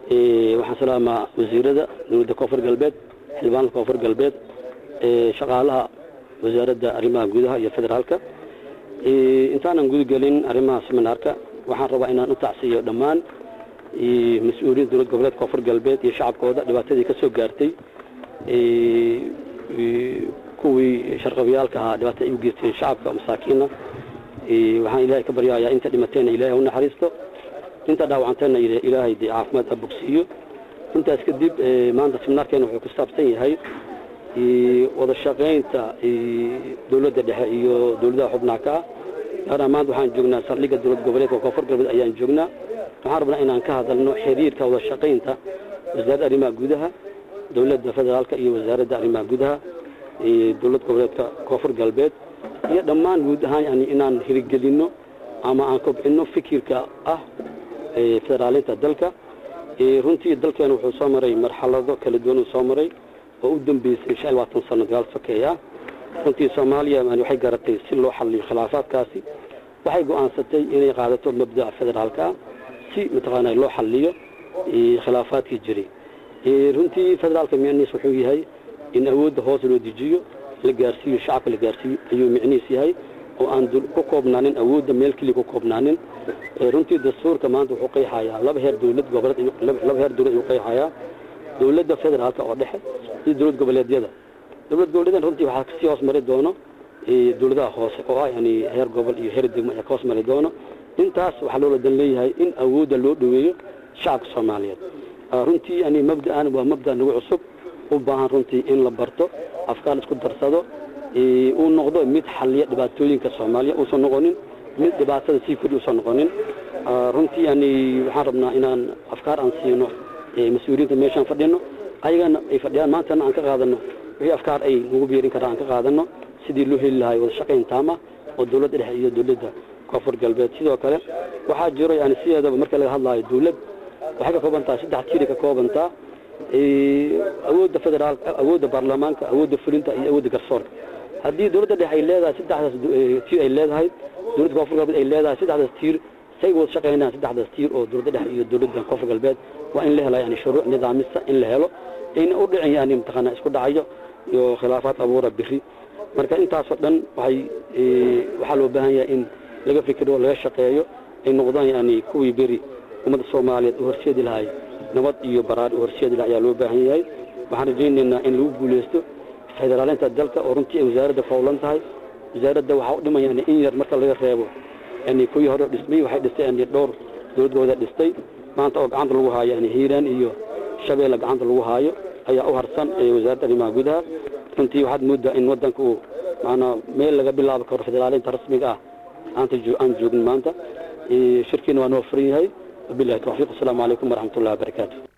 waxaan salaamaa wasiirada dowladda koonfur galbeed xildhibaanka koonfur galbeed shaqaalaha wasaaradda arrimaha gudaha iyo federaalka intaanan gudagelin arrimaha seminaarka waxaan rabaa inaan u tacsiiyo dhammaan mas-uuliyiin dowlad goboleedka koonfur galbeed iyo shacabkooda dhibaatadii ka soo gaartay kuwii sharqabiyaalka ahaa dhibaatada ay u geysteen shacabka masaakiina waxaan ilaahay ka baryayaa inta dhimateenna ilahay u naxariisto inta dhaawacanteenna ilaahay dee caafimaad ha bogsiiyo intaas kadib maanta seminaarkeena wuxuu ku saabsan yahay wada shaqaynta dowladda dhexe iyo dowladaha xubnaha ka ah gaaraan maanta waxaan joognaa saldhigga dowlad goboleedka koonfur galbeed ayaan joognaa waxaan rabnaa inaan ka hadalno xiriirka wada shaqaynta wasaaradda arrimaha gudaha dowladda federaalka iyo wasaaradda arrimaha gudaha dowlad goboleedka koonfur galbeed iyo dhammaan guud ahaan yani inaan hirgelinno ama aan kobcinno fikirka ah federaalinta dalka runtii dalkeena wuxuu soo maray marxalado kala duwan uu soo maray oo u dambeysay shan iyo labaatan sano dagaal sokeey ah runtii soomaaliya yani waxay garatay si loo xaliyo khilaafaadkaasi waxay go-aansatay inay qaadato mabda'a federaalka ah si mataqaana loo xaliyo khilaafaadkii jiray runtii federaalka micnihiis wuxuu yahay in awoodda hoos loo dejiyo la gaarsiiyo shacabka la gaarsiiyo ayuu micnihiis yahay oo aan ku koobnaanin awoodda meel keliya ku koobnaanin runtii dastuurka maanta wuxuu qeexayaa laba heer dowlad goboleed laba heer dowlad ayuu qeexayaa dowladda federaalka oo dhexe iyo dowlad goboleedyada dowlad goboleedyada runtii waxaa kasii hoos mari doono dowladaha hoose oo ah yani heer gobol iyo heer degmo ayaa ka hoos mari doono intaas waxaa loola dan leeyahay in awoodda loo dhoweeyo shacabka soomaaliyeed runtii yani mabda'an waa mabda nagu cusub u baahan runtii in la barto afkaar isku darsado uu noqdo mid xaliya dhibaatooyinka soomaaliya uusan noqonin mid dhibaatada sii kordhi uusan noqonin runtii yani waxaan rabnaa inaan afkaar aan siino mas-uuliyiinta meeshaan fadhino ayagana ay fadhiyaan maantana aan ka qaadano wixii afkaar ay nagu biirin karaan aan ka qaadano sidii loo heli lahay wada shaqayn taama oo dowladda dhexe iyo dowladda koonfur galbeed sidoo kale waxaa jiro yani sideedaba marka laga hadlaayo dowlad waxay ka kooban tahay saddex tiiri ka koobantaa awoodda federaal awoodda baarlamaanka awoodda fulinta iyo awoodda garsoorka haddii dowladda dhexe ay leedahay saddexdaas tiir ay leedahay dowladda koonfur galbeed ay leedahay saddexdaas tiir say wada shaqaynayaan saddexdaas tiir oo dowladda dhexe iyo dowladda koonfur galbeed waa in la hela yani shuruuc nidaamisa in la helo ayna u dhicin yani mataqaana isku dhacayo iyo khilaafaad abuura biri marka intaasoo dhan waxay waxaa loo baahan yahay in laga fikiro laga shaqeeyo ay noqdaan yani kuwii beri ummadda soomaaliyeed u horseedi lahay nabad iyo baraar u horseedi lahay ayaa loo baahan yahay waxaan rajaynaynaa in lagu guuleysto federaalinta dalka oo runtii ay wasaaradda fawlan tahay wasaaradda waxaa u dhiman yani in yar marka laga reebo yani kuwii hore dhismay waxay dhistay yani dhowr dowladgooda dhistay maanta oo gacanta lagu haayo yani hiiraan iyo shabeelle gacanta lagu haayo ayaa u harsan wasaaradda arrimaha gudaha runtii waxaad moodaa in wadanka uu maanaa meel laga bilaabi karo federaalinta rasmiga ah aanta aan joogin maanta shirkiina waa noo furan yahay wabilahi tawfiiq asalaamu calaykum waraxmat ullahi wabarakaatu